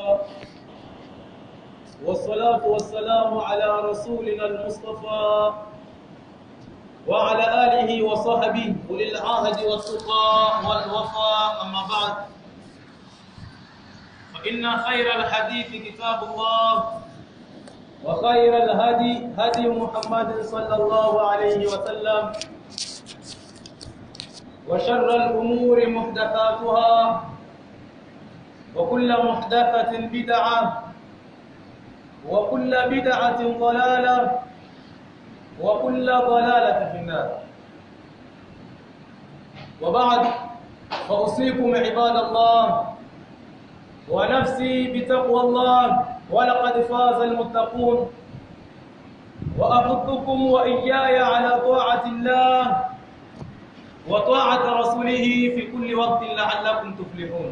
والصلاة والسلام على رسولنا المصطفى وعلى آله وصحبه أولي العهد والتقى والوفاء أما بعد فإن خير الحديث كتاب الله وخير الهدي هدي محمد صلى الله عليه وسلم وشر الأمور محدثاتها وكل محدثة بدعة وكل بدعة ضلالة وكل ضلالة في النار وبعد فأوصيكم عباد الله ونفسي بتقوى الله ولقد فاز المتقون وأحثكم وإياي على طاعة الله وطاعة رسوله في كل وقت لعلكم تفلحون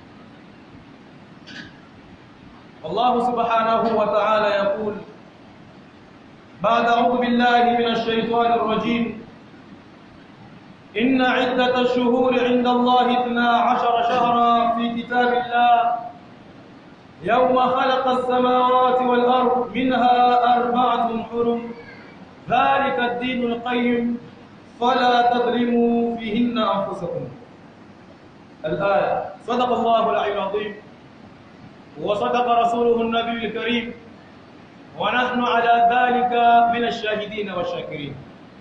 الله سبحانه وتعالى يقول بعد أعوذ بالله من الشيطان الرجيم إن عدة الشهور عند الله اثنا عشر شهرا في كتاب الله يوم خلق السماوات والأرض منها أربعة حرم ذلك الدين القيم فلا تظلموا فيهن أنفسكم الآية صدق الله العلي العظيم وصدق رسوله النبي الكريم ونحن على ذلك من الشاهدين والشاكرين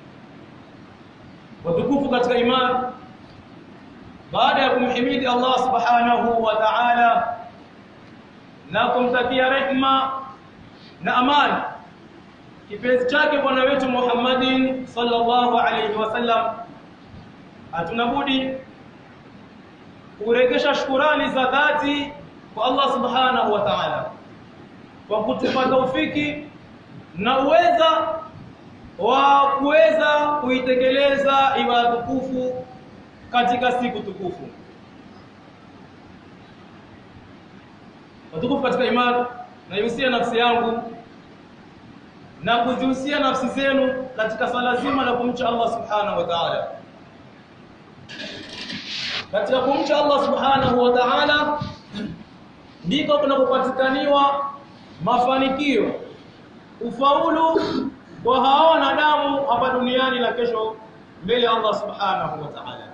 watukufu katika imani baada ya kumhimidi Allah subhanahu wa ta'ala na kumtakia rehma na amani kipenzi chake bwana wetu Muhammadin sallallahu alayhi wasallam hatunabudi kuregesha shukurani za dhati kwa Allah subhanahu wa ta'ala kwa kutupa taufiki na uweza wa kuweza kuitekeleza ibada tukufu katika siku tukufu. Watukufu katika imani, naihusia nafsi yangu na kuzihusia nafsi zenu katika swala zima la kumcha Allah subhanahu wa ta'ala. Katika kumcha Allah subhanahu wa ta'ala ndiko kunapopatikaniwa mafanikio, ufaulu kwa hao wanadamu hapa duniani na kesho mbele ya Allah subhanahu wa ta'ala.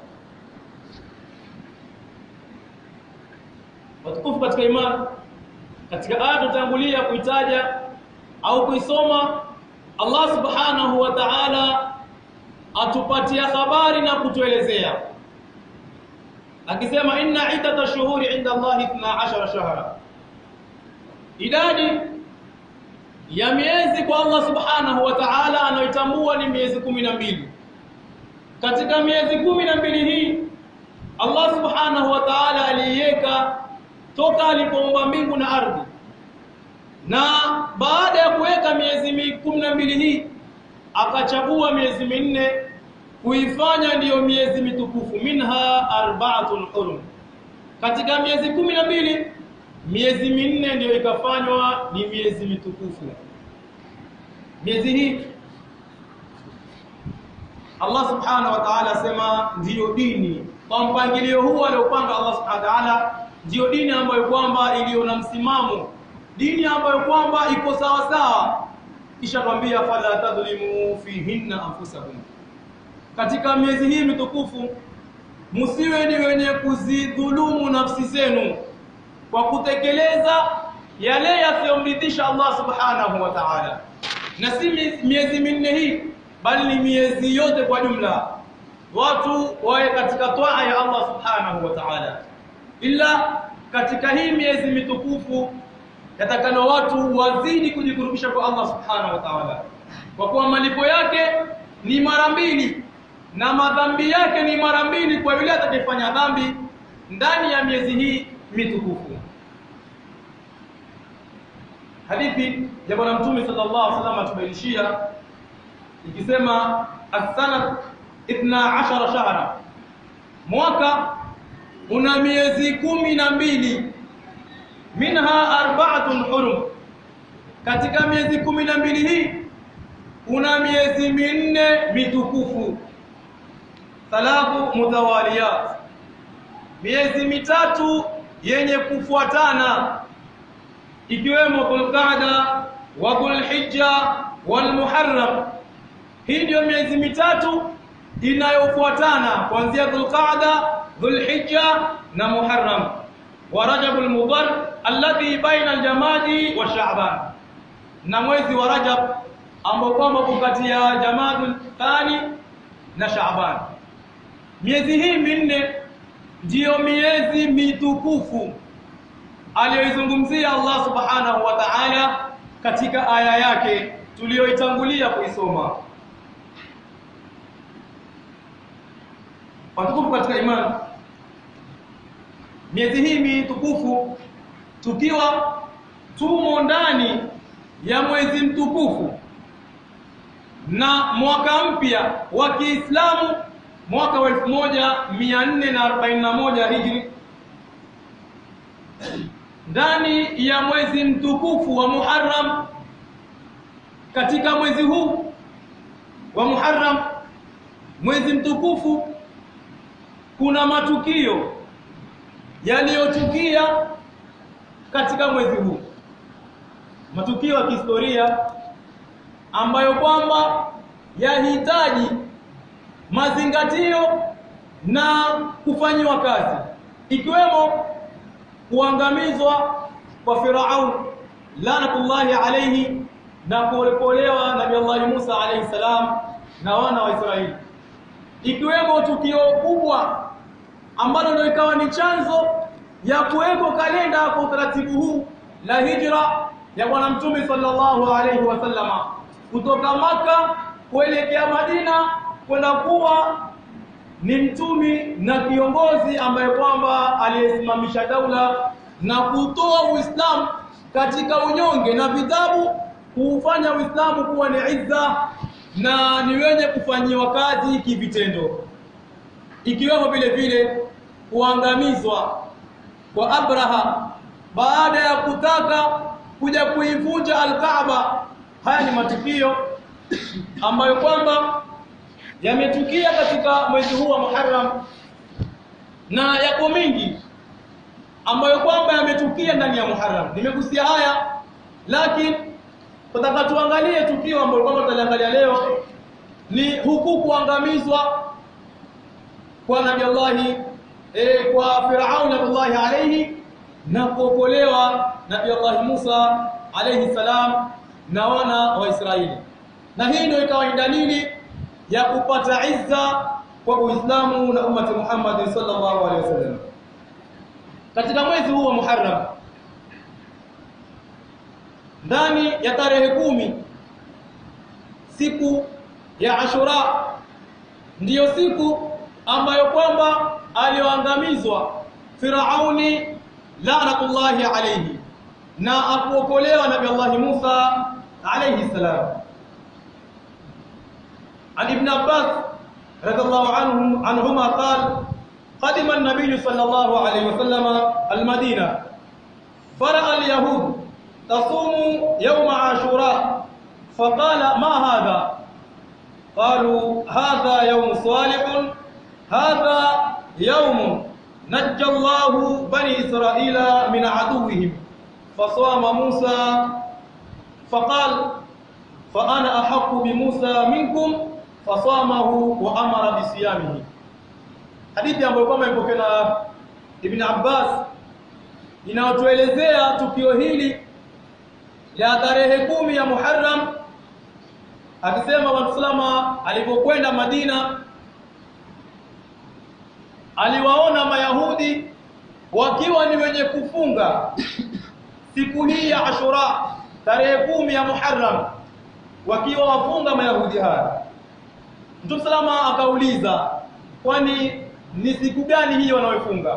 Watukufu katika imani, katika aya tutangulia kuitaja au kuisoma, Allah subhanahu wa ta'ala atupatia habari na kutuelezea akisema, inna iddata shuhuri inda Allahi 12 shahra, idadi ya miezi kwa Allah subhanahu wa ta'ala anaitambua ni miezi kumi na mbili. Katika miezi kumi na mbili hii Allah subhanahu wa ta'ala aliiweka toka alipoumba mbingu na ardhi, na baada ya kuweka miezi kumi na mbili hii akachagua miezi minne kuifanya ndiyo miezi mitukufu, minha arba'atun hurum. Katika miezi kumi na mbili miezi minne ndiyo ikafanywa ni miezi mitukufu. Miezi hii Allah subhanahu wa ta'ala asema ndiyo dini kwa mpangilio huu aliopanga Allah subhanahu wa ta'ala, ndiyo dini ambayo kwamba iliyo na msimamo, dini ambayo kwamba iko sawa sawa. Kisha kwambia fala tadhlimu fihinna anfusakum, katika miezi hii mitukufu msiwe ni wenye kuzidhulumu nafsi zenu kwa kutekeleza yale yasiyomridhisha Allah subhanahu wa ta'ala, na si miezi minne hii, bali ni miezi yote kwa jumla, watu wawe katika toa ya Allah subhanahu wa ta'ala. Ila katika hii miezi mitukufu yatakana watu wazidi kujikurubisha kwa Allah subhanahu wa ta'ala, kwa kuwa malipo yake ni mara mbili na madhambi yake ni mara mbili kwa yule atakayefanya dhambi ndani ya miezi hii mitukufu. Hadithi ya Bwana Mtume sallallahu alaihi wasallam atubainishia ikisema as-sana 12 shahra, mwaka una miezi kumi na mbili, minha arba'atun hurum, katika miezi kumi na mbili hii kuna miezi minne mitukufu, thalathu mutawaliyat, miezi mitatu yenye kufuatana ikiwemo Dhulqaada wa Dhulhijja wal Muharram. Hii ndio miezi mitatu inayofuatana kuanzia Dhulqaada, Dhulhijja na Muharram wa Rajabul Mudhar alladhi baina al-Jamadi wa Sha'ban, na mwezi wa Rajab ambao kwamba uko kati ya Jamadul Thani na Sha'ban. Miezi hii minne ndiyo miezi mitukufu aliyoizungumzia Allah Subhanahu wa Ta'ala katika aya yake tuliyoitangulia kuisoma. Watukufu katika imani, miezi hii mitukufu tukiwa tumo ndani ya mwezi mtukufu na mwaka mpya wa Kiislamu mwaka wa 1441 Hijri ndani ya mwezi mtukufu wa Muharram katika mwezi huu wa Muharram mwezi mtukufu kuna matukio yaliyotukia katika mwezi huu matukio ya kihistoria ambayo kwamba yahitaji mazingatio na kufanyiwa kazi ikiwemo kuangamizwa kwa Firaun lanatullahi alayhi na kuolepolewa Nabii Allah Musa alayhi salam na wana wa Israeli ikiwemo tukio kubwa ambalo ndio ikawa ni chanzo ya kuweko kalenda kwa utaratibu huu la hijra ya bwana mtume sallallahu alayhi wasallama kutoka maka kuelekea Madina kwenda kuwa ni mtumi na kiongozi ambaye kwamba aliyesimamisha daula na kutoa Uislamu katika unyonge na vitabu kuufanya Uislamu kuwa ni izza na ni wenye kufanyiwa kazi kivitendo ikiwemo vile vile kuangamizwa kwa Abraha baada ya kutaka kuja kuivunja Al-Kaaba haya ni matukio ambayo kwamba yametukia katika mwezi huu wa Muharram na yako mingi ambayo kwamba yametukia ndani ya Muharram. Nimegusia haya lakini tutaka tuangalie tukio ambalo kwamba tutaliangalia leo ni huku kuangamizwa kwa Nabii Allah e, kwa Firaun Nabii alayhi na kuokolewa Nabii Allah Musa alayhi salam na wana wa Israeli. Na hii ndio ikawa dalili ya kupata izza kwa Uislamu na ummati Muhammad sallallahu alaihi wasallam. Katika mwezi huu wa Muharram ndani ya tarehe kumi siku ya Ashura ndiyo siku ambayo kwamba alioangamizwa Firauni laanatullahi alayhi na akuokolewa Nabii Allah Musa alayhi salam عن ابن عباس رضي الله عنه عنهما قال قدم النبي صلى الله عليه وسلم المدينة فرأى اليهود تصوم يوم عاشوراء فقال ما هذا قالوا هذا يوم صالح هذا يوم نجى الله بني إسرائيل من عدوهم فصام موسى فقال فأنا أحق بموسى منكم fasamahu wa amara bisiyamihi hadithi ambayo kama ipokewa na Ibn Abbas inayotuelezea tukio hili la tarehe kumi ya Muharram akisema Waislamu alipokwenda Madina aliwaona Mayahudi wakiwa ni wenye kufunga siku hii ya Ashura tarehe kumi ya Muharram wakiwa wafunga Mayahudi haya Mtume salama akauliza kwani ni siku gani hii wanaofunga?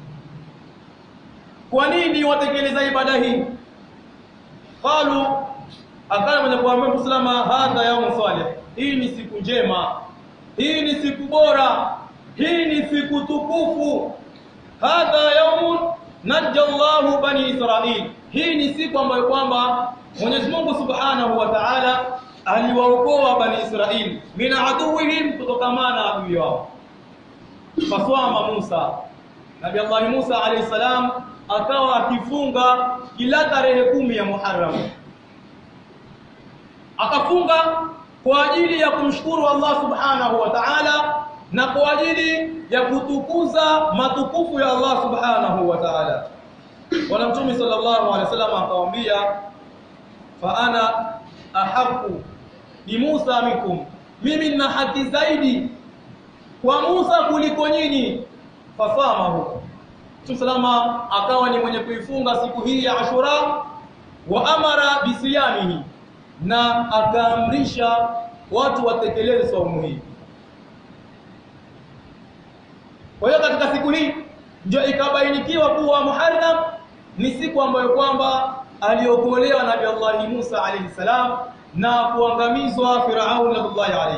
Kwa nini watekeleza ibada hii? Qalu akala mwenye kuambia Mtume salama hadha yaumu salih. Hii ni siku njema. Hii ni siku bora. Hii ni siku tukufu. Hadha yaumun najja Allahu bani Israil. Hii ni siku ambayo kwamba Mwenyezi Mungu Subhanahu wa Ta'ala aliwaokoa bani Israili min aduwihim kutokamana na adui wao faswama Musa Nabii Allah Musa alayhi salam akawa akifunga kila tarehe kumi ya Muharram akafunga kwa ajili ya kumshukuru Allah subhanahu wa ta'ala na kwa ajili ya kutukuza matukufu ya Allah subhanahu wa ta'ala Bwana Mtume sallallahu alaihi wasallam akamwambia fa ana ahaqqu bi Musa minkum mimi nina haki zaidi kwa Musa kuliko nyinyi fasamahu Mtume salama akawa ni mwenye kuifunga siku hii ya Ashura wa amara bisiyamihi na akaamrisha watu watekeleze saumu hii kwa hiyo katika siku hii ndio ikabainikiwa kuwa Muharram ni siku ambayo kwamba aliokolewa Nabii Allah Musa alayhi salam na kuangamizwa Firaun nabillahi alayhi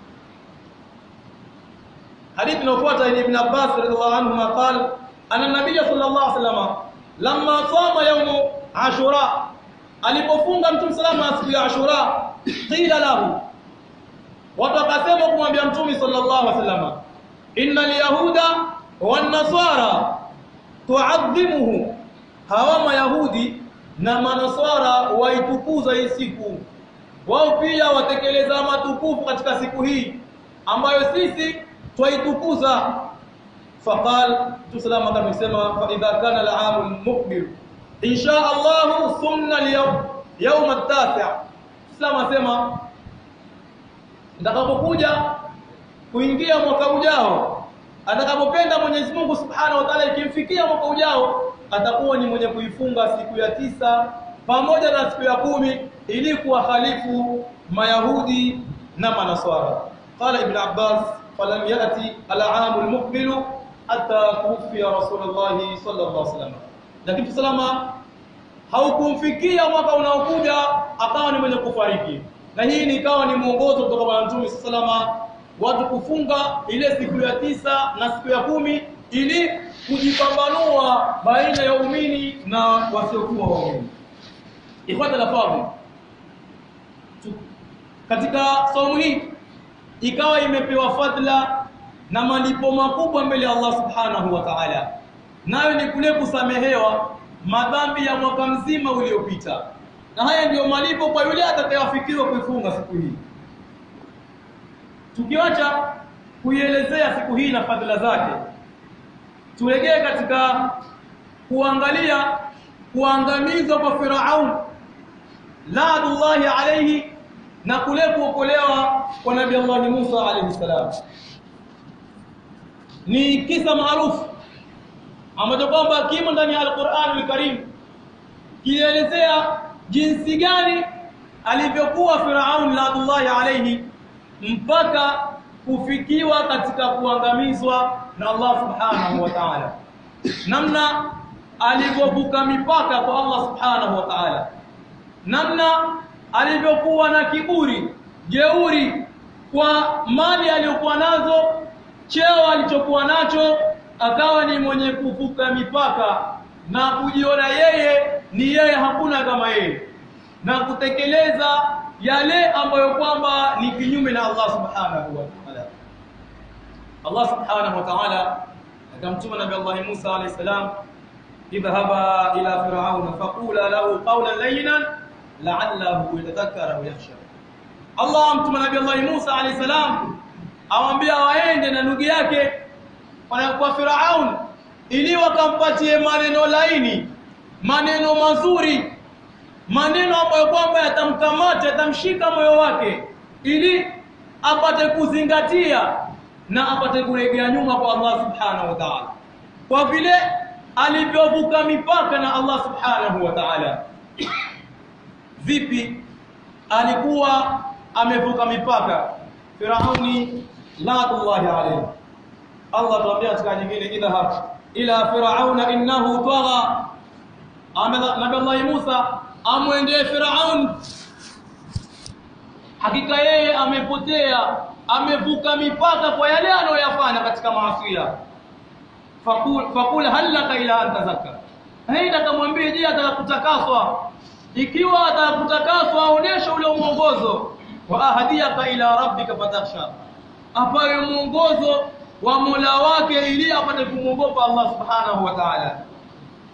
hadithi inayofuata ni Ibn Abbas radhiallahu anhu qala anna nabiy sallallahu alayhi wasallam lamma sama yawm Ashura alipofunga Mtume salama siku ya Ashura qila lahu watu wakasema kumwambia Mtume sallallahu alaihi wasallam inna alyahuda wan nasara tuadhimuhu hawa mayahudi na manaswara waitukuza hii siku wao pia watekeleza matukufu katika siku hii ambayo sisi twaitukuza faqal tusalama kama kusema fa idha kana al-aam muqbil insha Allah sumna al-yawm yawm at-tasi' tusalama sema ndakapokuja kuingia mwaka ujao atakapopenda Mwenyezi Mungu Subhanahu wa Ta'ala ikimfikia mwaka ujao atakuwa ni mwenye kuifunga siku ya tisa pamoja na siku ya kumi ili kuwahalifu mayahudi na manaswara qala ibn abbas falam yati al-aam al-muqbil hatta kufiya rasulullah sallallahu alaihi wasallam lakini salama haukumfikia mwaka unaokuja akawa ni mwenye kufariki na hii ni ikawa ni mwongozo kutoka kwa Mtume salama watu kufunga ile siku ya tisa na siku ya kumi ili kujipambanua baina ya waumini na wasiokuwa waumini. Ifuata la fadhi. Katika saumu hii ikawa imepewa fadla na malipo makubwa mbele ya Allah Subhanahu wa Ta'ala. Nayo ni kule kusamehewa madhambi ya mwaka mzima uliopita. Na haya ndiyo malipo kwa yule atakayewafikiriwa kuifunga siku hii. Tukiacha kuielezea siku hii na fadhila zake, turegee katika kuangalia kuangamizwa kwa Firaun laadullahi alayhi na kule kuokolewa kwa Nabii Allah Musa alayhi salam. Ni kisa maarufu ambacho kwamba kimo ndani ya Al-Qur'an al-Karim kielezea jinsi gani alivyokuwa Firaun laadullahi alayhi mpaka kufikiwa katika kuangamizwa na Allah subhanahu wa ta'ala namna alivyovuka mipaka kwa Allah subhanahu wa ta'ala namna alivyokuwa na kiburi jeuri kwa mali aliyokuwa nazo cheo alichokuwa nacho akawa ni mwenye kuvuka mipaka na kujiona yeye ni yeye hakuna kama yeye na kutekeleza yale ambayo kwamba ni kinyume na Allah subhanahu wa ta'ala Allah subhanahu wa ta'ala akamtuma nabii Allah Musa alayhi salam idhhaba ila fir'aun faqula lahu qawlan layyinan la'allahu yatadhakkara wa yakhsha Allah amtuma nabii Allah Musa alayhi salam awambia waende na ndugu yake kwa Firaun ili wakampatie maneno laini maneno mazuri maneno ambayo kwamba yatamkamata yatamshika moyo wake ili apate kuzingatia na apate kuregea nyuma kwa Allah subhanahu wa ta'ala kwa vile alivyovuka mipaka na Allah subhanahu wa ta'ala vipi alikuwa amevuka mipaka Firauni laatullahi alayhi Allah tuambia katika nyingine idhhab ila firauna innahu tagha Nabii Allah Musa amwendee Firaun hakika yeye amepotea amevuka mipaka kwa yale anayoyafanya katika maasiya fakul fakul halaka ila an tazakka haida kamwambie je atakakutakaswa ikiwa atakakutakaswa aoneshe ule mwongozo wa ahadiyaka ila rabbika fatakhsha apawe mwongozo wa Mola wake ili apate kumwogopa Allah subhanahu wa ta'ala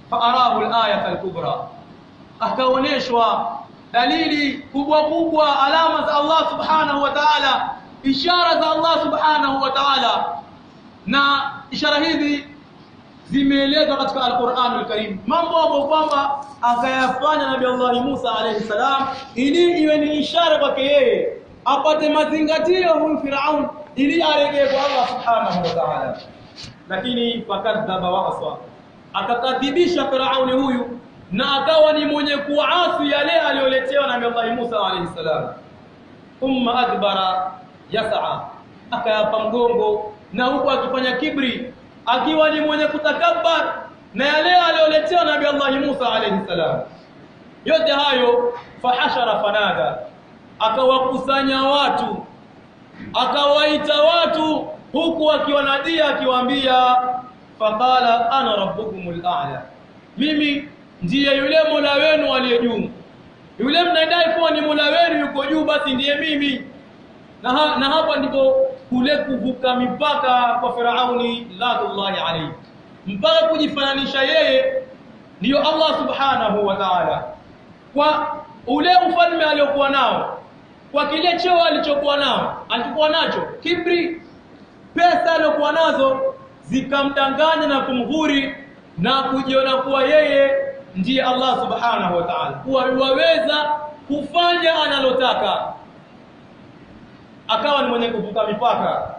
faarahu al-ayat al-kubra akaoneshwa dalili kubwa kubwa alama za Allah subhanahu wa ta'ala ishara za Allah subhanahu wa ta'ala na ishara hizi zimeelezwa katika Al-Qur'an Al-Karim mambo ambayo kwamba akayafanya Nabii Allah Musa alayhi salam ili iwe ni ishara kwake yeye apate mazingatio huyu Firaun ili aregee kwa Allah subhanahu wa ta'ala lakini fakadhaba wa aswa akakadhibisha Firauni huyu na akawa ni mwenye kuasi yale aliyoletewa na Allah Musa alayhi salam thumma adbara yas'a akayapa mgongo na huku akifanya kibri akiwa ni mwenye kutakabbar na yale aliyoletewa na Allah Musa alayhi salam yote hayo fahashara fanada akawakusanya watu akawaita watu huku akiwanadia akiwaambia faqala ana rabbukumul a'la mimi ndiye yule Mola wenu aliye juu yule mnadai kuwa ni Mola wenu yuko juu basi ndiye mimi na, ha, na hapa ndipo kule kuvuka mipaka kwa Firauni ladullahi alayhi mpaka kujifananisha yeye ndiyo Allah subhanahu wa ta'ala kwa ule ufalme aliokuwa nao kwa kile cheo alichokuwa nao alichokuwa nacho kibri pesa aliyokuwa nazo zikamdanganya na kumghuri na kujiona kuwa yeye ndiye Allah subhanahu wa ta'ala kuwa waweza kufanya analotaka akawa ni mwenye kuvuka mipaka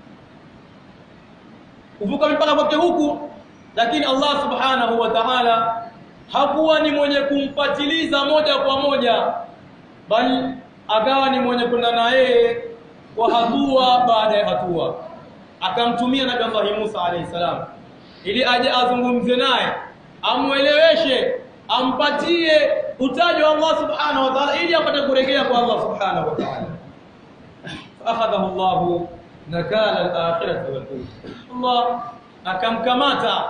kuvuka mipaka kwake huku lakini Allah subhanahu wa ta'ala hakuwa ni mwenye kumpatiliza moja kwa moja bali akawa ni mwenye kwenda na yeye kwa hatua baada ya hatua akamtumia nabii Allah Musa alayhi salam ili aje azungumze naye amueleweshe ampatie utaji wa Allah subhanahu wa ta'ala ili apate kurejea kwa Allah subhanahu wa ta'ala akhadahu Allah nakala al-akhirati wal Allah akamkamata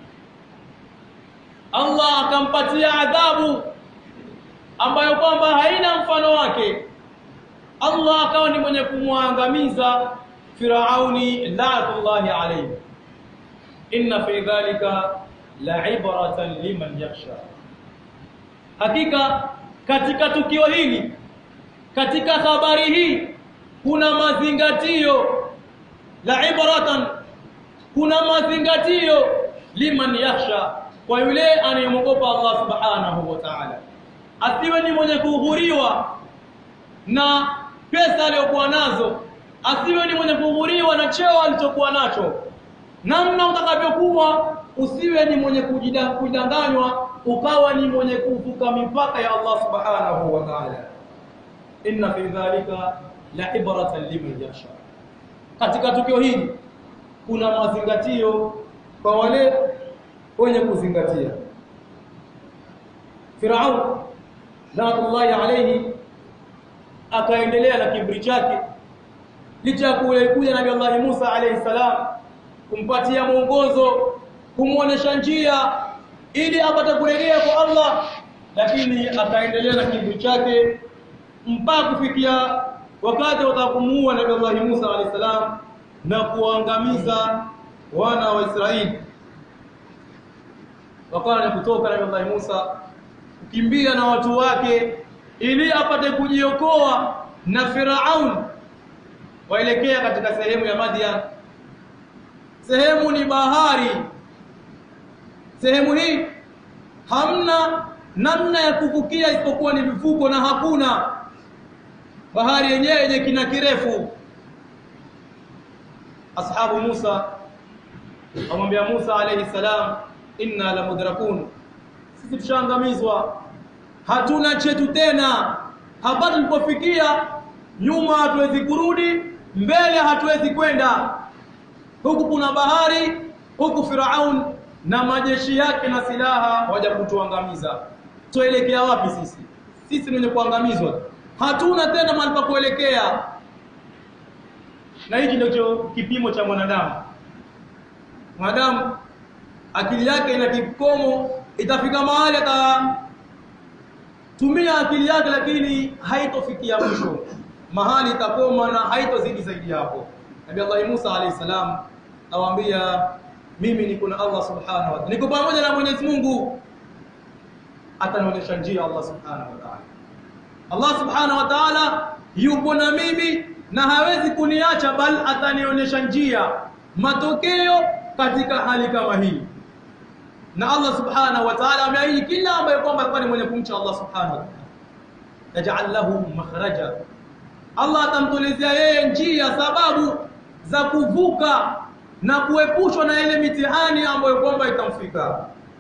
Allah akampatia adhabu ambayo kwamba haina mfano wake Allah akawa ni mwenye kumwangamiza Firauni la'atullahi alayhi inna fi dhalika la'ibratan liman yakhsha hakika katika tukio hili katika habari hii kuna mazingatio la'ibratan kuna mazingatio liman yakhsha kwa yule anayemwogopa Allah subhanahu wa ta'ala asiwe ni mwenye kughuriwa na pesa aliyokuwa nazo asiwe ni mwenye kughuriwa na cheo alichokuwa nacho namna utakavyokuwa usiwe ni mwenye kujidanganywa ukawa ni mwenye kuvuka mipaka ya Allah subhanahu wa ta'ala inna fi dhalika la ibratan liman yakhsha katika tukio hili kuna mazingatio kwa wale wenye kuzingatia Firaun laatullahi alayhi akaendelea na kibri chake licha kule kuja nabii Allah Musa alayhi salam kumpatia mwongozo kumuonesha njia ili apate kurejea kwa Allah lakini akaendelea na kibri chake mpaka kufikia wakati watakumuua nabii Allah Musa alayhi salam na kuangamiza wana wa Israeli wakana kutoka nabii Allah Musa kukimbia na watu wake ili apate kujiokoa na Firaun waelekea katika sehemu ya Madian sehemu ni bahari sehemu hii hamna namna ya kuvukia isipokuwa ni vifuko na hakuna bahari yenyewe yenye kina kirefu ashabu Musa wamwambia Musa alayhi salam inna la mudrakun sisi tushaangamizwa hatuna chetu tena hapa tulipofikia nyuma hatuwezi kurudi mbele hatuwezi kwenda huku kuna bahari huku Firaun na majeshi yake na silaha waja kutuangamiza tuelekea wapi sisi sisi ni wenye kuangamizwa hatuna tena mahali pa kuelekea na hiki ndio kipimo cha mwanadamu mwanadamu akili yake ina kikomo itafika mahali atatumia akili yake lakini haitofikia mwisho mahali itakoma na haitozidi zaidi hapo Nabii Allah Musa alayhi salam awaambia mimi niko na Allah subhanahu wa ta'ala niko pamoja na Mwenyezi Mungu atanionyesha njia Allah subhanahu wa ta'ala Allah subhanahu wa ta'ala yupo na mimi na hawezi kuniacha bali atanionyesha njia matokeo katika hali kama hii na Allah subhanahu wa ta'ala ameahidi kila ambaye kwamba alikuwa ni mwenye kumcha Allah subhanahu wa ta'ala yaj'al lahu makhraja Allah atamtolezea yeye njia sababu za kuvuka na kuepushwa na ile mitihani ambayo kwamba itamfika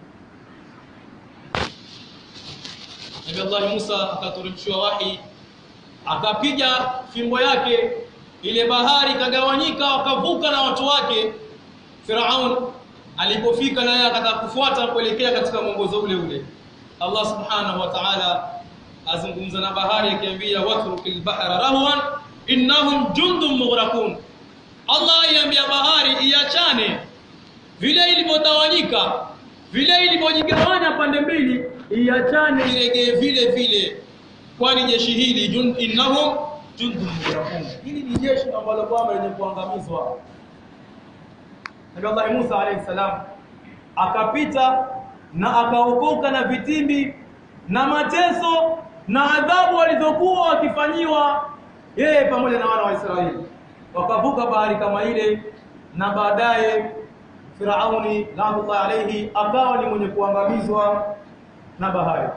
Nabii Allah Musa akateremshiwa wahi akapiga fimbo yake ile bahari ikagawanyika wakavuka na watu wake Firaun alipofika na yeye akataka kufuata kuelekea katika mwongozo ule ule Allah subhanahu wa ta'ala azungumza na bahari akiambia watrukil bahra rahwan innahum jundun mughraqun Allah iambia bahari iachane vile ilivyotawanyika vile ilivyojigawanya pande mbili iachane iregee vile vile kwani jeshi hili jund innahum jundun mughraqun hili ni jeshi ambalo kwamba lenye kuangamizwa Nabii Allah Musa alayhi salam akapita na akaokoka na vitimbi na mateso na adhabu walizokuwa wakifanyiwa yeye pamoja na wana wa Israeli wakavuka bahari kama ile na baadaye Firauni laanullah alayhi akawa ni mwenye kuangamizwa na bahari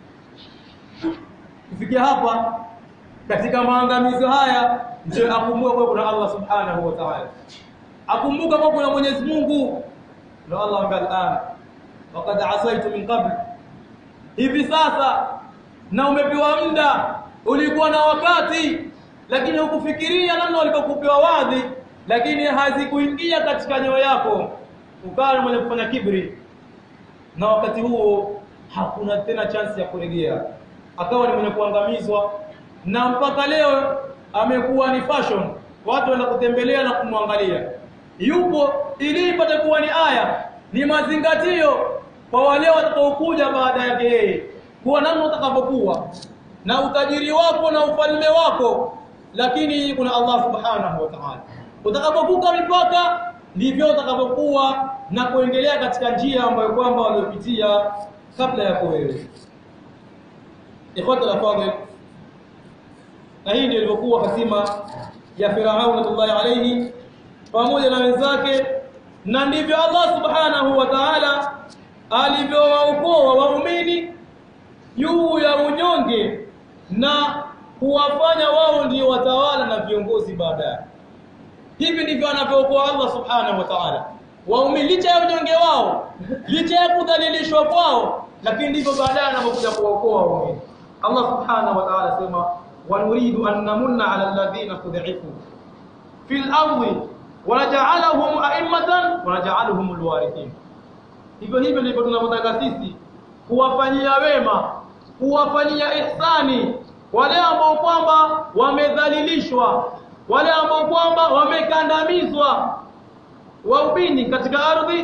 kufikia hapa katika maangamizo haya ndio akumbuka kwa kuna Allah subhanahu wa ta'ala akumbuka kwa kuna Mwenyezi Mungu ndio Allah ambaye al'an waqad asaitu min qabl hivi sasa na umepewa muda ulikuwa na wakati lakini hukufikiria namna walivyokupewa wadhi lakini hazikuingia katika nyoyo yako ukawa mwenye kufanya kibri na wakati huo hakuna tena chance ya kurejea akawa ni mwenye kuangamizwa na mpaka leo amekuwa ni fashion watu wanaenda kutembelea na kumwangalia yupo ili ipate kuwa ni aya ni mazingatio kwa wale watakaokuja baada yake yeye kuwa namna utakavyokuwa na utajiri wako na ufalme wako lakini kuna Allah subhanahu wa ta'ala utakapovuka mipaka ndivyo utakavyokuwa na kuendelea katika njia ambayo kwamba waliopitia kabla yako wewe ikhwata al-fadhil na hii ndio ilivyokuwa hatima ya Firaun radhiallahu alayhi pamoja na wenzake na ndivyo Allah subhanahu wa ta'ala alivyowaokoa waumini juu ya unyonge na kuwafanya wao ndio watawala na viongozi baadaye hivi ndivyo anavyookoa Allah subhanahu wa ta'ala waumini licha ya unyonge wao licha ya kudhalilishwa kwao lakini ndivyo baadaye anapokuja kuwaokoa waumini Allah subhanahu wa ta'ala sema wa nuridu an namunna ala alladhina tud'ifu fil ardi wa naj'alahum a'immatan wa naj'aluhum alwarithin hivyo hivyo ndivyo tunavyotaka sisi kuwafanyia wema kuwafanyia ihsani wale ambao kwamba wamedhalilishwa wale ambao kwamba wamekandamizwa waubini katika ardhi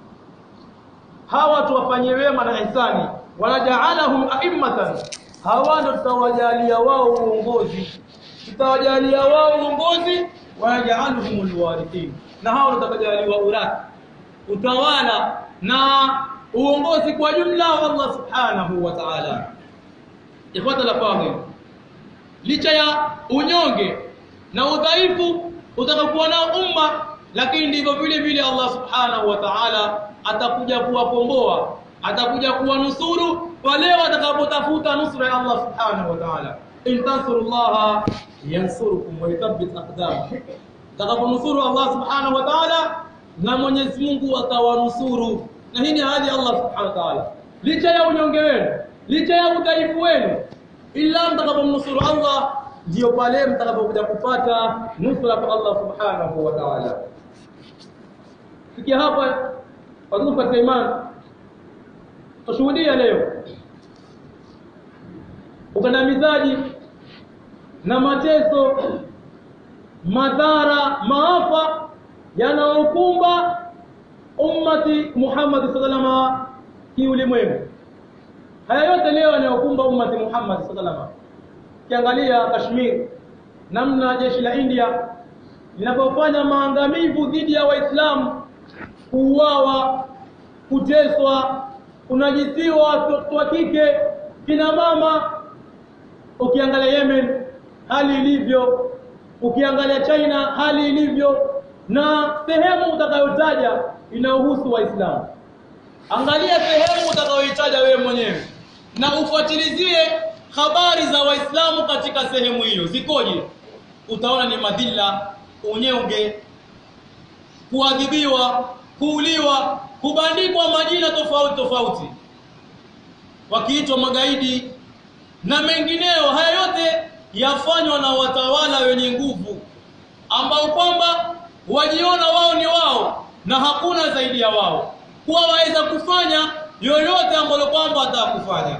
hawa tuwafanyie wema na ihsani wanajaalahum a'immatan hawa ndio tutawajalia wao uongozi tutawajalia wao uongozi wanajaaluhum alwarithin na hao ndio tutakajaliwa urathi utawala na uongozi kwa jumla wa Allah subhanahu wa ta'ala ifuata la fadhil licha ya unyonge na udhaifu utakakuwa nao umma lakini ndivyo vile vile Allah subhanahu wa ta'ala atakuja kuwakomboa atakuja kuwanusuru wale watakapotafuta nusra ya Allah subhanahu wa ta'ala in tansurullaha yansurukum wa yuthabbit aqdamakum takaponusuru Allah subhanahu wa ta'ala na Mwenyezi Mungu atawanusuru na hii ni ahadi ya Allah subhanahu wa ta'ala licha ya unyonge wenu licha ya udhaifu wenu ila mtakapomnusuru Allah ndio pale mtakapokuja kupata nusra kwa Allah subhanahu wa ta'ala fikia hapa watu katika imani tushuhudia leo ukandamizaji na mateso madhara maafa yanaokumba ummati Muhammad sallallahu kiulimwengu haya yote leo yanayokumba ummati Muhammad sallallahu kiangalia Kashmir namna jeshi la India linapofanya maangamivu dhidi ya Waislamu kuuawa kuteswa kunajisiwa watoto wa kike kina mama ukiangalia Yemen hali ilivyo ukiangalia China hali ilivyo na sehemu utakayotaja inayohusu waislamu angalia sehemu utakayoitaja wewe mwenyewe na ufuatilizie habari za waislamu katika sehemu hiyo zikoje utaona ni madhila unyonge kuadhibiwa kuuliwa kubandikwa majina tofauti tofauti wakiitwa magaidi na mengineyo haya yote yafanywa na watawala wenye nguvu ambao kwamba wajiona wao ni wao na hakuna zaidi ya wao kuwa waweza kufanya yoyote ambalo kwamba atakufanya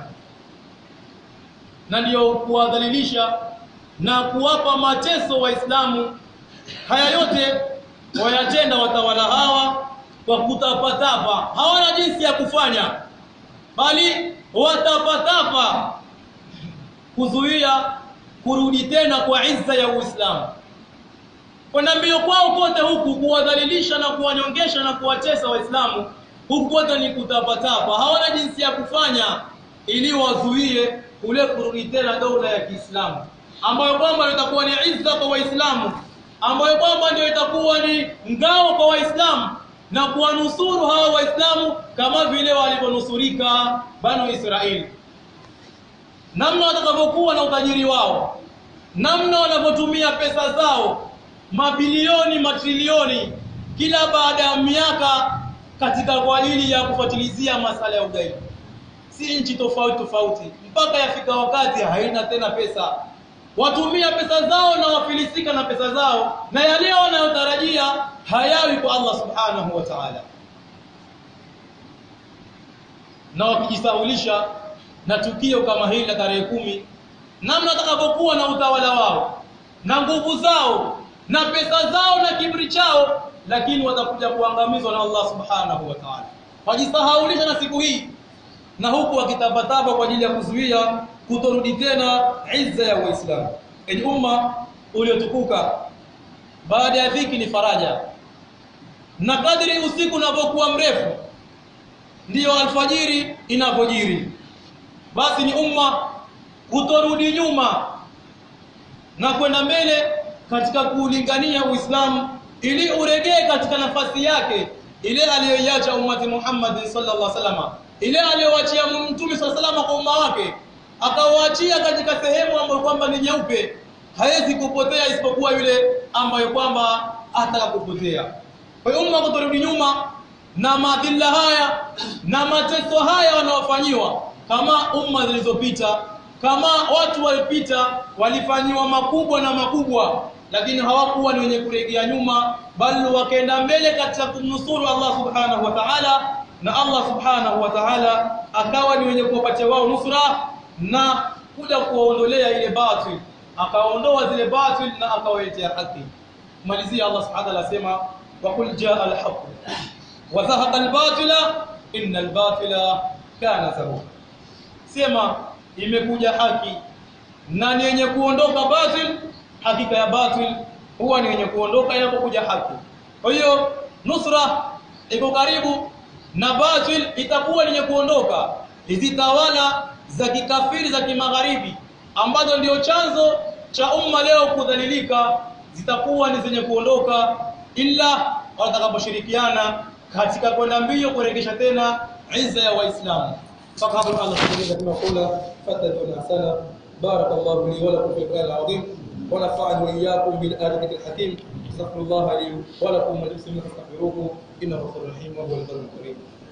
na ndiyo kuwadhalilisha na kuwapa mateso waislamu haya yote wayatenda watawala hawa kwa kutapatapa hawana jinsi ya kufanya bali watapatapa kuzuia kurudi tena kwa izza ya Uislamu kwenda mbio kwao kote huku kuwadhalilisha na kuwanyongesha na kuwatesa waislamu huku kote ni kutapatapa hawana jinsi ya kufanya ili wazuie ule kurudi tena dola ya Kiislamu ambayo kwamba itakuwa ni izza kwa waislamu ambayo kwamba ndio itakuwa ni ngao kwa waislamu na kuwanusuru hawa waislamu kama vile walivyonusurika banu Israeli namna watakavyokuwa na utajiri wao namna wanavyotumia pesa zao mabilioni matrilioni kila baada ya miaka katika kwa ajili ya kufuatilizia masala ya ugaidi si nchi tofauti tofauti mpaka yafika wakati haina tena pesa watumia pesa zao na wafilisika na pesa zao na yale wanayotarajia hayawi kwa Allah subhanahu wa ta'ala na wakijisahulisha na tukio kama hili la tarehe kumi namna watakavyokuwa na utawala wao na nguvu zao na pesa zao na kibri chao lakini watakuja kuangamizwa na Allah subhanahu wa ta'ala wajisahaulisha na siku hii na huku wakitabataba kwa ajili ya kuzuia kutorudi tena izza ya Uislamu enyi umma uliotukuka baada ya dhiki ni faraja na kadri usiku unavyokuwa mrefu ndiyo alfajiri inavyojiri basi ni umma kutorudi nyuma na kwenda mbele katika kuulingania Uislamu ili uregee katika nafasi yake ile aliyoiacha ummati Muhammad sallallahu alaihi wasallam ile aliyowaachia mtume sallallahu alaihi wasallam kwa umma wake akawaachia katika sehemu ambayo kwamba ni nyeupe hawezi kupotea isipokuwa yule ambayo kwamba atakakupotea kwa hiyo umma kutorudi nyuma na madhila haya na mateso haya wanaofanyiwa kama umma zilizopita kama watu walipita walifanyiwa makubwa na makubwa lakini hawakuwa ni wenye kuregea nyuma bali wakaenda mbele katika kumnusuru Allah subhanahu wa ta'ala na Allah subhanahu wa ta'ala akawa ni wenye kuwapatia wao nusra na kuja kuwaondolea ile batil akaondoa zile batil na akawaletea haki malizia Allah subhanahu wa ta'ala asema wa qul jaa al-haqq wa zahaqa al-batila inna al-batila kana zahuqa sema imekuja haki na ni yenye kuondoka batil hakika ya batil huwa ni yenye kuondoka inapokuja haki kwa hiyo nusra iko karibu na batil itakuwa yenye kuondoka hizi tawala za kikafiri za kimagharibi ambazo ndio chanzo cha umma leo kudhalilika zitakuwa ni zenye kuondoka ila watakaposhirikiana katika kwenda mbio kuregesha tena izza ya waislamu فقط الله سبحانه كما قلنا فتدعونا حسنا بارك الله لي ولكم في القرآن العظيم ونفعني وإياكم بالآية الحكيم استغفر الله لي ولكم ولمسلمين فاستغفروه إنه غفور رحيم وهو البر الكريم